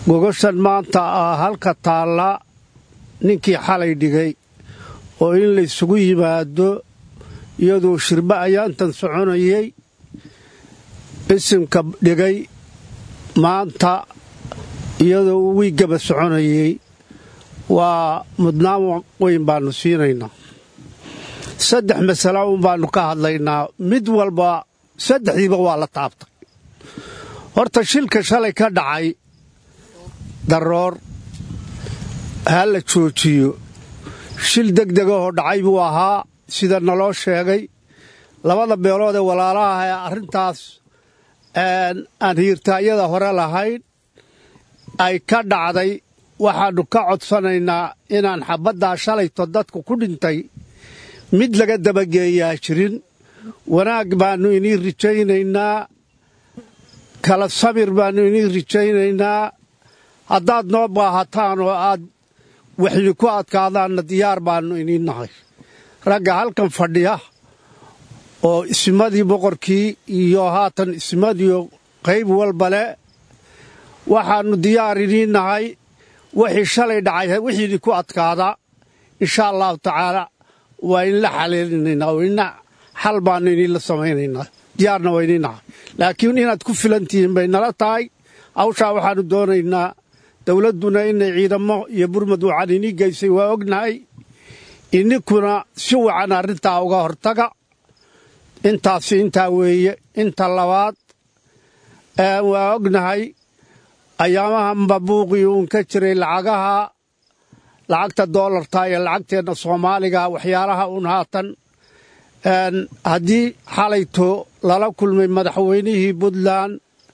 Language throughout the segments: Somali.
gogoshan maanta ah halka taalla ninkii xalay dhigay oo in laysugu yimaado iyadoo shirba ayaantan soconayay isimka dhigay maanta iyadoo uu wiiggaba soconayay waa mudnaan weyn baannu siinaynaa saddex masalo un baannu ka hadlaynaa mid walba saddexdiiba waa la taabtay horta shilka shalay ka dhacay daroor ha la joojiyo shil degdegahoo dhacay buu ahaa sida naloo sheegay labada beelood ee walaalaha ee arrintaas aan hiirtaayada hore lahayn ay ka dhacday waxaannu ka codsanaynaa inaan xabaddaa shalayto dadku ku dhintay mid laga dabageeyaa jirin wanaag baannu inii rajaynaynaa kala samir baannu inii rajaynaynaa haddaad noo baahataan oo aad waxni ku adkaadaanna diyaar baannu inii nahay ragga halkan fadhiya oo ismadii boqorkii iyo haatan ismadiio qayb walbale waxaannu diyaar inii nahay wixii shalay dhacay wixiini ku adkaada insha allahu tacaala waa inla xaleelinaynaa oo ina xal baannu iniinla samaynaynaa diyaarna waa inii nahay laakiin inaad ku filantihiin bay nala tahay hawshaa waxaannu doonaynaa dowladduna inay ciidamo iyo burmad wacan inii geysay waa ognahay ininkuna si wacan arrintaa uga hortaga intaasi intaa weeye inta labaad waa ognahay ayaamahanba buuqii uun ka jiray lacagaha lacagta doolarta iyo lacagteenna soomaaliga waxyaalaha uun haatan haddii xalayto lala kulmay madaxweynihii puntland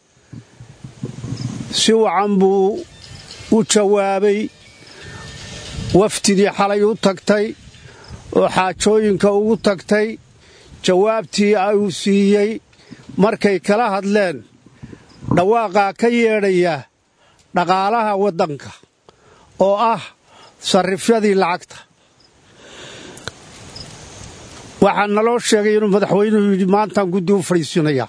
si wacan buu u jawaabay wafdidii xalay u tagtay oo xaajooyinka ugu tagtay jawaabtii uu siiyey markay kala hadleen dhawaaqaa ka yeedhaya dhaqaalaha waddanka oo ah sarrifyadii lacagta waxaa naloo sheegay inuu madaxweynuhu yidhi maantaan guddi u fadhiisinayaa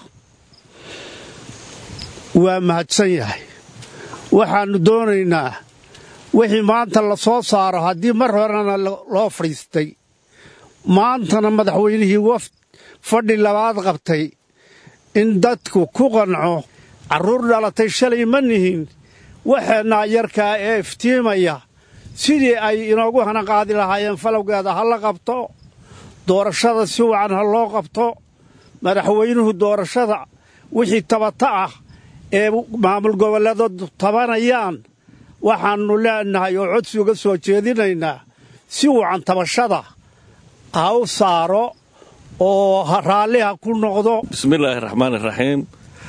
waa mahadsan yahay waxaannu doonaynaa wixii maanta la soo saaro haddii mar horena loo fadhiistay maantana madaxweynihii wafd fadhi labaad qabtay in dadku ku qanco carruur dhalatay shalay ma nihin waxeennaa yarkaa ee iftiimaya sidii ay inoogu hanaqaadi lahaayeen falowgeeda ha la qabto doorashada si wacan ha loo qabto madaxweynuhu doorashada wixii tabata ah ee maamul goboleedoodu tabanayaan waxaannu leenahay oo codsi uga soo jeedinaynaa si wacan tabashada ha u saaro oo raalliha ku noqdo bismillaahi raxmaan iraxiim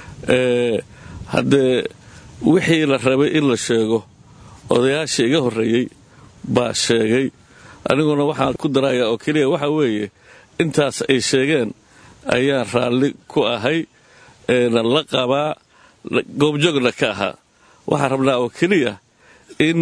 haddee wixii la rabay in la sheego odayaashii iga horreeyey baa sheegay aniguna waxaan ku darayaa oo keliya waxa weeye intaas ay sheegeen ayaan raalli ku ahay eena la qabaa goobjoogna ka ahaa waxaan rabnaa oo keliya in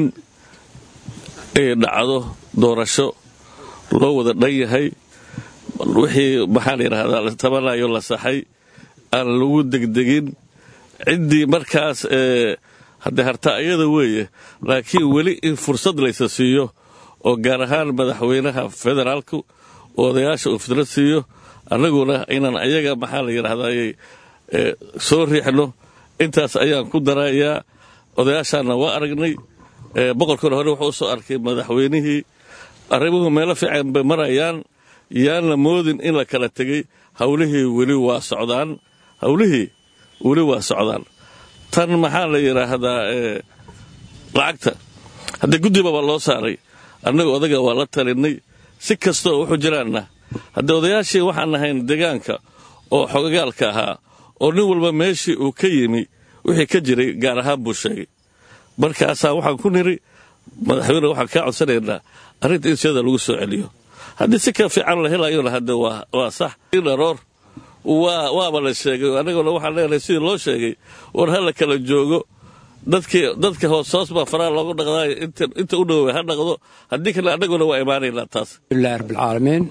ay dhacdo doorasho loo wada dhan yahay wixii maxaa la yidhahdaa la tabanayo la saxay aan lagu degdegin ciddii markaas haddee harta ayada weeye laakiin weli in fursad laysa siiyo oo gaar ahaan madaxweynaha federaalku oo odayaasha uu fidrad siiyo annaguna inaan ayaga maxaa la yidhahdayy soo riixno intaas ayaan ku darayaa odayaashaanna waa aragnay boqorkuna hore wuxuu u soo arkay madaxweynihii arrimuhu meelo fiican bay marayaan yaan la moodin in la kala tegey hawlihii weli waa socdaan hawlihii weli waa socdaan tan maxaa la yidhaahdaa lacagta haddee guddibaba loo saaray annaga odaga waa la talinay si kasta oo wuxuu jiraanna haddee odayaashii waxaan ahayn deegaanka oo xogagaalka ahaa oo nin walba meeshii uu ka yimi wixii ka jiray gaar ahaan buu sheegay markaasaa waxaan ku niri madaxweyne waxaan kaa codsanaynaa arrinta in siyada lagu soo celiyo haddii si ka fiican la helayona hadde waa sax dharoor waaba la sheegay annaguna waxaan leenahay sidii loo sheegay war ha la kala joogo dadka hoos hoos baa faraha loogu dhaqdaayo inta u dhowey ha dhaqdo haddii kale annaguna waa imaanaynaa taas alhamdulilahi rabbilcaalamiin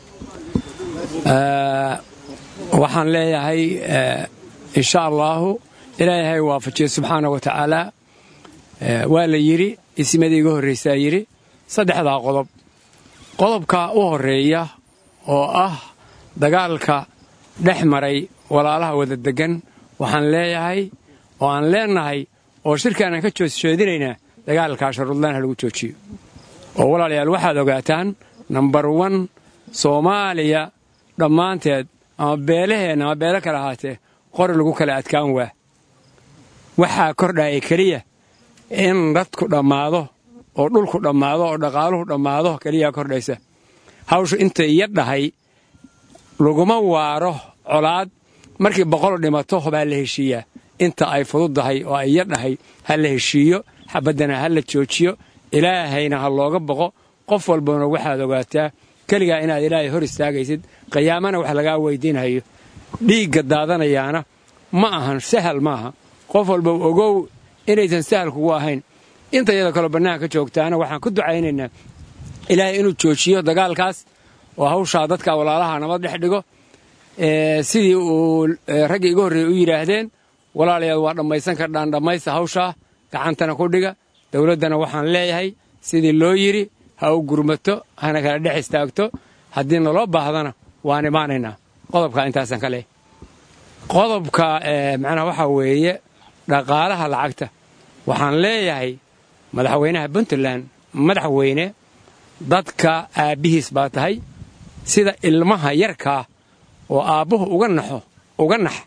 waxaan leeyahay insha allaahu ilaahay waafajiye subxaana wa tacaala waa la yidhi isimadii iga horraysaa yidhi saddexdaa qodob qodobka u horreeya oo ah dagaalka dhex maray walaalaha wada deggan waxaan leeyahay oo aan leennahay oo shirkaanaan ka joosjeedinaynaa dagaalkaa sharudlaan ha lagu joojiyo oo walaalayaal waxaad ogaataan nambar wan soomaaliya dhammaanteed ama beelaheenna ama beelo kale ahaatee qori lagu kala adkaan waa waxaa kordhaaya keliya in dadku dhammaado oo dhulku dhammaado oo dhaqaaluhu dhammaado keliyaa kordhaysa hawshu intay iya dhahay laguma waaro colaad markii boqol dhimato baa la heshiiyaa inta ay fududdahay oo ay iya dhahay ha la heshiiyo xabaddana ha la joojiyo ilaahayna ha looga boqo qof walbana waxaad ogaataa keligaa inaad ilaahay hor istaagaysid qiyaamana wax lagaa weydiinhayo dhiigga daadanayaana ma ahan sahal maaha qof walba ogow inaysan sahal kugu ahayn inta iyada kaloo bannaanka joogtaana waxaan ku ducaynaynaa ilaahay inuu joojiyo dagaalkaas oo hawshaa dadka walaalaha nabad dhex dhigo sidii uu raggii iga horreeyey u yidhaahdeen walaalayaad waa dhammaysan kardhaan dhammaysta hawshaa gacantana ku dhiga dowladdana waxaan leeyahay sidii loo yidhi ha u gurmato hana kala dhex istaagto haddii naloo baahdana waan imaanaynaa qodobka intaasaan ka leeyahay qodobka macnaha waxaa weeye dhaqaalaha lacagta waxaan leeyahay madaxweynaha puntland madaxweyne dadka aabbihiis baa tahay sida ilmaha yarkaa oo aabbuhu uga naxo uga nax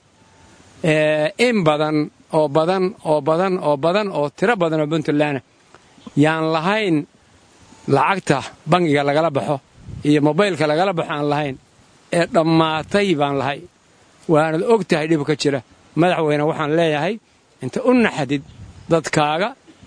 in badan oo badan oo badan oo badan oo tiro badan oo puntlandna yaan lahayn lacagta bangiga lagala baxo iyo mobaylka lagala baxo aan lahayn ee dhammaatay baan lahay waanad og tahay dhib ka jira madaxweyne waxaan leeyahay inta u naxdid dadkaaga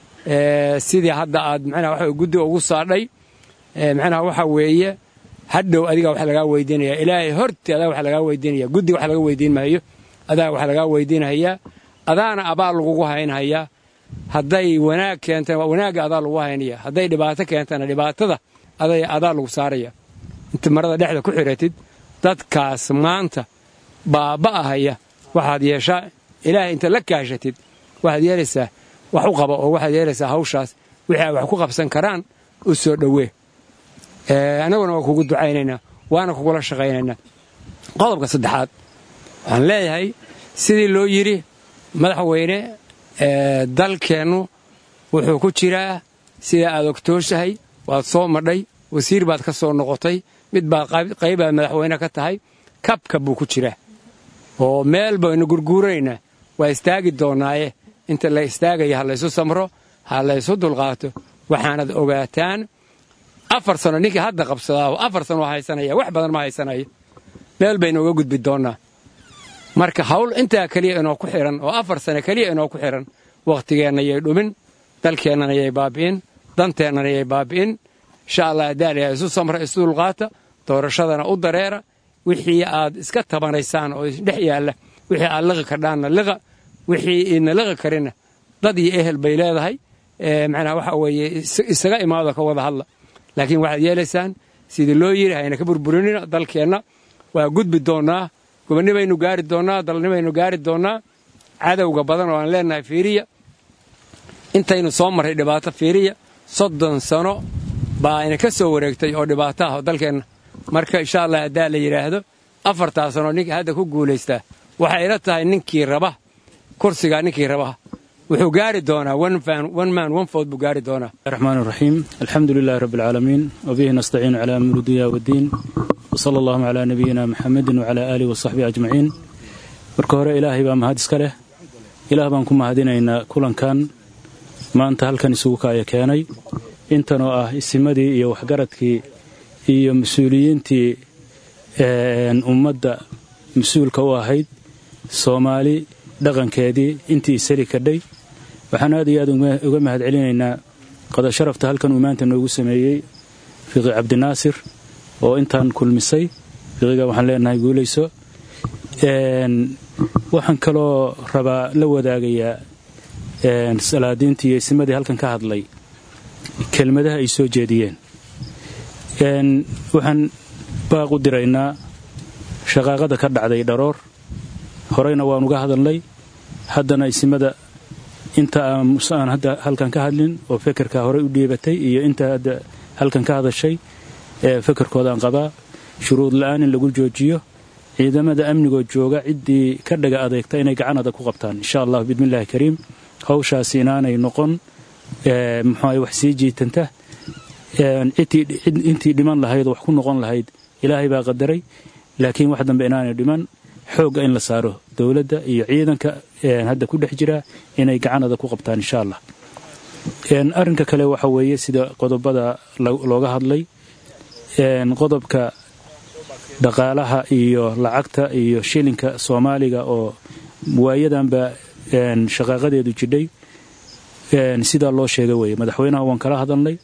sidii hadda aad macnaha waxa guddiga ugu saadhay macnaha waxa weeye hadhow adiga wax lagaa weydiinaya ilaahay horti adaa wax lagaa weydiinaya guddiga wax laga weydiin maayo adaa wax lagaa weydiinhayaa adaana abaal lagugu haynhayaa hadday wanaag keentana wanaagga adaa lagu haynaya hadday dhibaato keentana dhibaatada adaa lagu saaraya inta marada dhexda ku xiratid dadkaas maanta baaba'ahaya waxaad yeeshaa ilaahay inta la kaashatid waxaad yeelaysaa wax u qaba oo waxaad yeelaysaa hawshaas wixii ay wax ku qabsan karaan u soo dhowee annaguna waa kugu ducaynaynaa waana kugula shaqaynaynaa qodobka saddexaad waxaan leeyahay sidii loo yidhi madaxweyne dalkeennu wuxuu ku jiraa sida aad ogtooshahay waad soo madhay wasiir baad ka soo noqotay mid baad qaybaad madaxweyne ka tahay kabka buu ku jiraa oo meel baynu gurguuranaynaa waa istaagi doonnaaye inta la istaagaya ha laysu samro ha laysu dulqaato waxaanad ogaataan afar sano ninkii hadda qabsadaaho afar sano haysanaya wax badan ma haysanayo meel baynu uga gudbi doonnaa marka hawl intaa keliya inoo ku xidhan oo afar sano keliya inoo ku xidhan wakhtigeenna yay dhumin dalkeennana yay baabi'in danteennana yay baabi'in insha allah daaliha isu samra isu dulqaata doorashadana u dareera wixii aad iska tabanaysaan oo dhex yaalla wixii aad liqi kardhaanna liqa wixii idna liqi karinna dad iyo ehel bay leedahay macnaha waxa weeye isaga imaado ka wada hadla laakiin waxaad yeelaysaan sidii loo yidhi hayna ka burburinina dalkeenna waa gudbi doonnaa gobonni baynu gaari doonnaa dalni baynu gaari doonnaa cadowga badan oo aan leennahay fiiriya intaynu soo marray dhibaato fiiriya soddon sano baa ayna ka soo wareegtay oo dhibaato ah oo dalkeenna marka insha allah haddaa la yidhaahdo afartaa sano ninka hadda ku guulaystaa waxay ila tahay ninkii raba kursigaa ninkii raba wuxuu gaari doonaa one man one food buu gaari doonaa الرحمن الرحيم الحمد لله رب العالمين وبه نستعين على أمر الدنيا والدين وصلى الله على نبينا محمد وعلى آله وصحبه أجمعين marka hore ilaahay baa mahad iska leh ilaah baan ku mahadinaynaa kulankan maanta halkan isugu kaaya keenay intan oo ah isimadii iyo waxgaradkii iyo mas-uuliyiintii ummadda mas-uulka u ahayd soomaali dhaqankeedii intii isali kadhay waxaan aad iyo aad uga mahad celinaynaa qadasharafta halkan uu maanta noogu sameeyey fiqi cabdinaasir oo intaan kulmisay fiqiga waxaan leenahay guulayso waxaan kaloo rabaa la wadaagayaa salaadiintii iyo isimadii halkan ka hadlay kelmadaha ay soo jeediyeen waxaan baaq u diraynaa shaqaaqada ka dhacday dharoor horeyna waan uga hadalnay haddana isimada inta aan hadda halkan ka hadlin oo fekerka horey u dhiibatay iyo inta hadda halkan ka hadashay fekerkoodaan qabaa shuruud la-aan in lagu joojiyo ciidamada amnigoo jooga ciddii ka dhaga adeegta inay gacan adag ku qabtaan insha allah bismillahi kariim hawshaasi inaanay noqon muxuaha wax sii jiitanta intii dhiman lahayd oo wax ku noqon lahayd ilaahay baa qadaray laakiin wax dambe inaanay dhiman xoogga in la saaro dowladda iyo ciidanka hadda ku dhex jira inay gacanada ku qabtaan insha allah arrinka kale waxa weeye sida qodobada looga hadlay qodobka dhaqaalaha iyo lacagta iyo shilinka soomaaliga oo waayadanba shaqaaqadeedu jidhay sidaa loo sheega weeye madaxweynaha waan kala hadalnay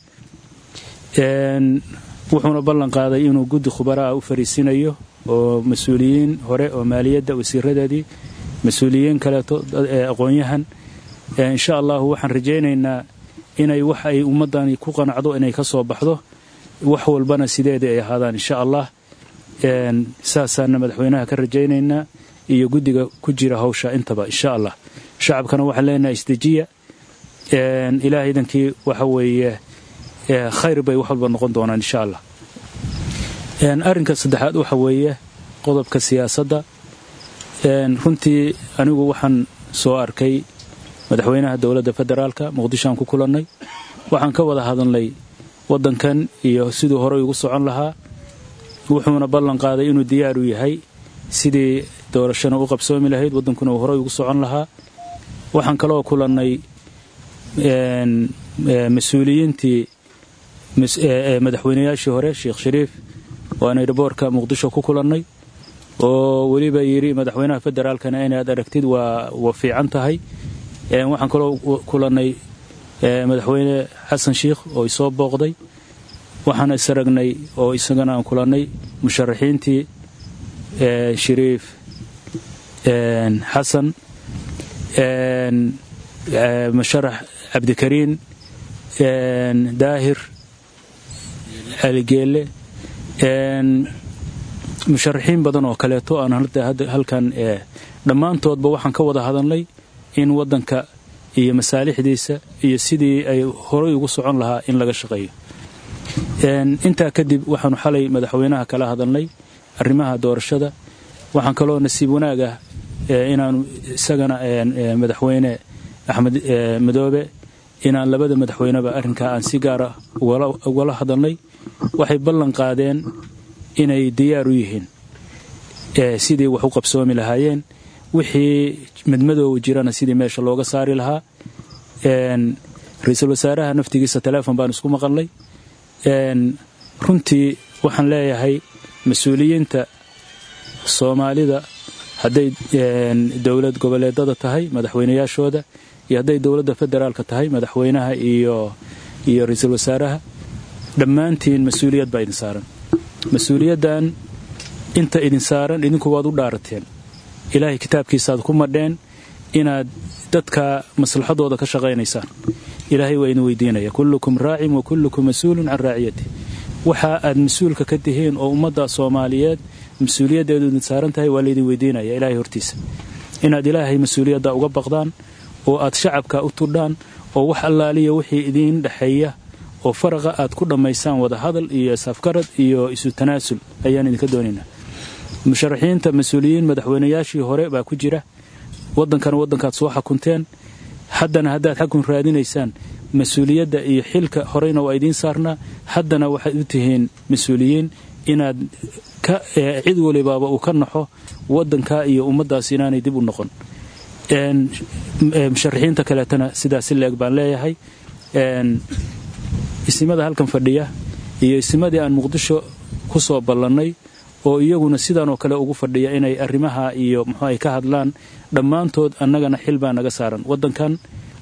wuxuuna ballan qaaday inuu guddi khubaraah u fariisinayo oo mas-uuliyiin hore oo maaliyadda wasiiradeedii mas-uuliyiin kaleeto aqoon-yahan insha allahu waxaan rajaynaynaa inay wax ay ummaddani ku qanacdo inay ka soo baxdo wax walbana sideedii ay ahaadaan insha allah saasaana madaxweynaha ka rajaynaynaa iyo guddiga ku jira hawsha intaba insha allah shacabkana waxaan leenahay isdejiya ilaah idankii waxa weeye khayr bay wax walba noqon doonaan insha allah arrinka saddexaad waxa weeye qodobka siyaasadda runtii anigu waxaan soo arkay madaxweynaha dowladda federaalka muqdishoaan ku kulannay waxaan ka wada hadalnay waddankan iyo siduu horey ugu socon lahaa wuxuuna ballan qaaday inuu diyaar u yahay sidii doorashana u qabsoomi lahayd waddankuna uu horey ugu socon lahaa waxaan kaloo kulannay mas-uuliyiintii madaxweynayaashii hore sheekh shariif waan airboorka muqdisho ku kulannay oo weliba yidhi madaxweynaha federaalkana inaad aragtid waa fiican tahay waxaan kaloo kulannay madaxweyne xasan sheikh oo isoo booqday waxaan isaragnay oo isagana aan kulannay musharaxiintii shariif xasan musharax cabdikariin daahir aligeelle musharaxiin badan oo kaleeto aan halkan dhammaantoodba waxaan ka wada hadalnay in waddanka iyo masaalixdiisa iyo sidii ay horay ugu socon lahaa in laga shaqeeyo intaa kadib waxaanu xalay madaxweynaha kala hadalnay arrimaha doorashada waxaan kaloo nasiib wanaag ah inaanu isagana madaxweyne axmed madoobe inaan labada madaxweyneba arrinkaa aan si gaara ugala hadalnay waxay ballan qaadeen inay diyaar u yihiin sidii wax u qabsoomi lahaayeen wixii madmadoowa jirana sidii meesha looga saari lahaa ra-iisul wasaaraha naftigiisa teleefon baan isku maqalnay runtii waxaan leeyahay mas-uuliyiinta soomaalida hadday dowlad goboleedada tahay madaxweynayaashooda iyo hadday dowladda federaalka tahay madaxweynaha iyo iyo ra-iisul wasaaraha dhammaantiin mas-uuliyad baa idin saaran mas-uuliyaddan inta idin saaran idinku waad u dhaarateen ilaahay kitaabkiisaaad ku madheen inaad dadka maslaxadooda ka shaqaynaysaan ilaahay waa idin weydiinaya kullukum raacin wa kullukum mas-uulun can raaciyati waxa aad mas-uulka ka tihiin oo ummadda soomaaliyeed mas-uuliyaddeedu idin saaran tahay waa laydin weydiinaya ilaahay hortiisa inaad ilaahay mas-uuliyadda uga baqdaan oo aad shacabka u tudhaan oo wax allaaliya wixii idiin dhexeeya oo faraqa aad ku dhammaysaan wada hadal iyo safkarad iyo isu tanaasul ayaan idinka doonaynaa musharaxiinta mas-uuliyiin madaxweynayaashii hore baa ku jira waddankana waddankaad soo xakunteen haddana haddaad xakun raadinaysaan mas-uuliyadda iyo xilka horeyna waa idiin saarnaa haddana waxaad u tihiin mas-uuliyiin inaad cid walibaaba uu ka naxo waddanka iyo ummaddaas inaanay dib u noqon musharaxiinta kaleetana sidaasi leeg baan leeyahay isimada halkan fadhiya iyo isimadii aan muqdisho ku soo ballannay oo iyaguna sidanoo kale ugu fadhiya inay arrimaha iyo muxuu ay ka hadlaan dhammaantood annagana xil baa naga saaran waddankan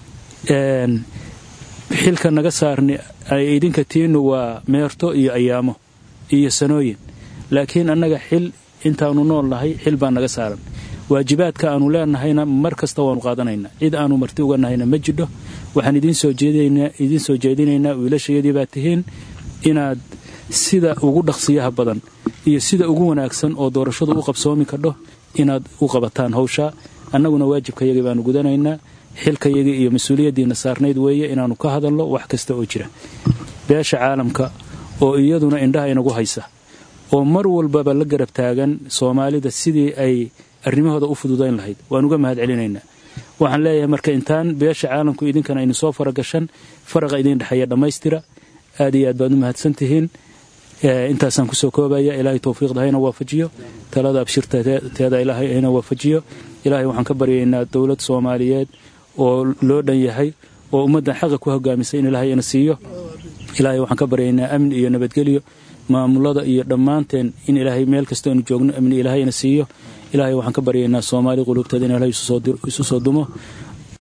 xilka naga saarni ay idinka tiinu waa meerto iyo ayaamo iyo sanooyin laakiin annaga xil intaanu nool nahay xil baa naga saaran waajibaadka aanu leenahayna mar kasta waanu qaadanaynaa cid aanu marti uga nahayna ma jidho waxaan idiin soo jeedinaynaa wiilashayadii baa tihiin inaad sida ugu dhaqsiyaha badan iyo sida ugu wanaagsan oo doorashadu u qabsoomi kadho inaad u qabataan hawshaa annaguna waajibkayagii baanu gudanaynaa xilkayagii iyo mas-uuliyaddiina saarnayd weeye inaannu ka hadalno wax kasta oo jira beesha caalamka oo iyaduna indhaha inagu haysa oo mar walbaba la garab taagan soomaalida sidii ay arrimahooda u fududayn lahayd waan uga mahad celinaynaa waxaan leeyahay marka intaan beesha caalamku idinkana aynu soo faragashan faraqa idin dhexeeya dhammaystira aad iyo aad baad u mahadsan tihiin intaasaan kusoo koobaya ilaahay towfiiqda hayna waafajiyo talada abshirteeda ilaahay hayna waafajiyo ilaahay waxaan ka baryaynaa dowlad soomaaliyeed oo loo dhan yahay oo ummaddan xaqa ku hogaamisay in ilaahay ina siiyo ilaahay waxaan ka baryaynaa amni iyo nabadgelyo maamulada iyo dhammaanteen in ilaahay meel kasta aynu joogno amni ilaahayna siiyo ilaahay waxaan ka baryaynaa soomaali quluubteeda in ilaahay isu soo dumo